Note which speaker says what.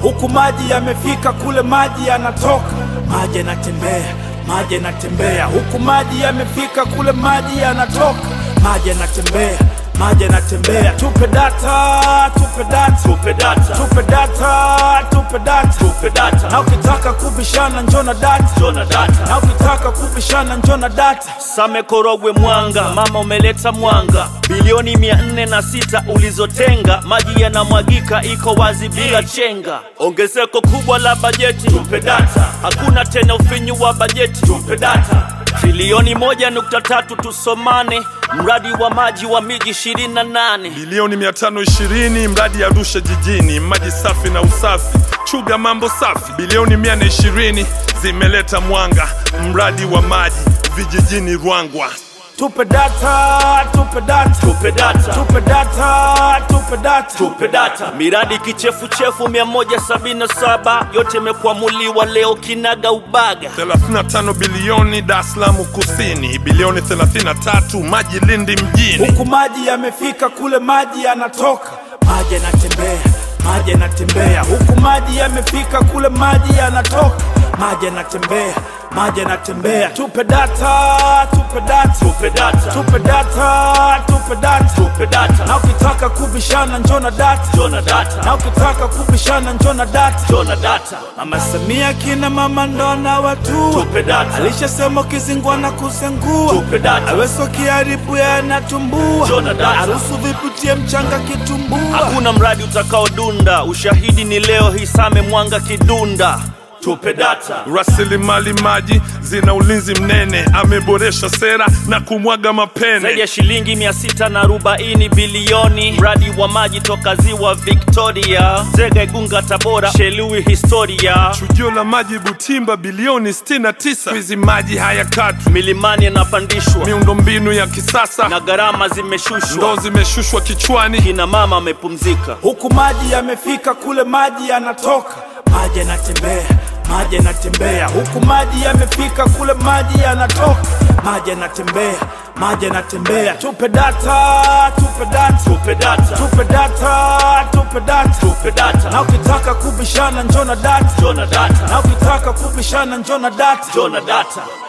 Speaker 1: huku maji yamefika kule maji yanatoka, maji yanatembea, maji yanatembea, huku maji yamefika kule maji yanatoka, maji yanatembea, maji yanatembea. Tupe data, tupe data,
Speaker 2: tupe data,
Speaker 1: tupe data, tupe data,
Speaker 2: tupe data,
Speaker 1: na ukitaka kubishana njona data,
Speaker 2: njona data.
Speaker 1: na ukitaka kubishana njona data.
Speaker 2: Same Korogwe Mwanga, mama umeleta mwanga, bilioni mia nne na sita ulizotenga, maji yanamwagika, iko wazi bila chenga. Ongezeko kubwa la bajeti, tupe data. Hakuna tena ufinyu wa bajeti, tupe data. Trilioni moja nukta tatu tusomane, mradi wa maji wa miji ishirini na nane
Speaker 3: bilioni 520 mradi ya Arusha jijini, maji safi na usafi, chuga mambo safi. Bilioni 120 zimeleta mwanga, mradi wa maji vijijini Ruangwa.
Speaker 1: Tupe data, tupe data,
Speaker 2: tupe data,
Speaker 1: tupe data, tupe data.
Speaker 2: tupe data. Miradi kichefuchefu 177 yote imekwamuliwa leo kinaga ubaga.
Speaker 3: 35 bilioni Dar es Salaam kusini, bilioni 33 maji Lindi mjini.
Speaker 1: Huku maji yamefika kule maji yanatoka, maji yanatembea, maji yanatembea. Huku maji yamefika kule maji yanatoka, maji yanatembea, maji yanatembea. Tupe data, tupe data,
Speaker 2: Tupe data,
Speaker 1: tupe data, tupe data.
Speaker 2: tupe data,
Speaker 1: Na ukitaka kubishana njona data,
Speaker 2: njona data,
Speaker 1: na ukitaka kubishana njona data.
Speaker 2: njona data,
Speaker 1: Mama Samia kina mama ndona watu
Speaker 2: tupe data,
Speaker 1: alishasema ukizingua na kusengua
Speaker 2: tupe data,
Speaker 1: aweso kiharibu yanatumbua
Speaker 2: Njona data.
Speaker 1: arusu viputie mchanga kitumbua
Speaker 2: hakuna mradi utakaodunda. Ushahidi ni leo hii Same Mwanga Kidunda. Tupe data,
Speaker 3: Rasilimali maji zina ulinzi mnene, ameboresha sera na kumwaga
Speaker 2: zaidi
Speaker 3: mapene.
Speaker 2: ya shilingi mia sita na arobaini bilioni mradi wa maji toka ziwa Victoria, Zega, Igunga, Tabora, Shelui, historia
Speaker 3: Chujio la maji Butimba bilioni 69. Hizi maji hayakatwi,
Speaker 2: milimani yanapandishwa
Speaker 3: miundombinu ya kisasa
Speaker 2: na gharama
Speaker 3: ndo
Speaker 2: zimeshushwa,
Speaker 3: zimeshushwa kichwani.
Speaker 2: kina mama amepumzika.
Speaker 1: huku maji yamefika kule maji yanatoka maji yanatembea maji yanatembea huku maji yamefika kule maji yanatoka maji yanatembea maji yanatembea tupe data tupe data
Speaker 2: Tupe data,
Speaker 1: tupe data tupe data
Speaker 2: tupe
Speaker 1: na
Speaker 2: data,
Speaker 1: ukitaka kubishana njona data
Speaker 2: njona data,
Speaker 1: na ukitaka kubishana njona data
Speaker 2: njona data.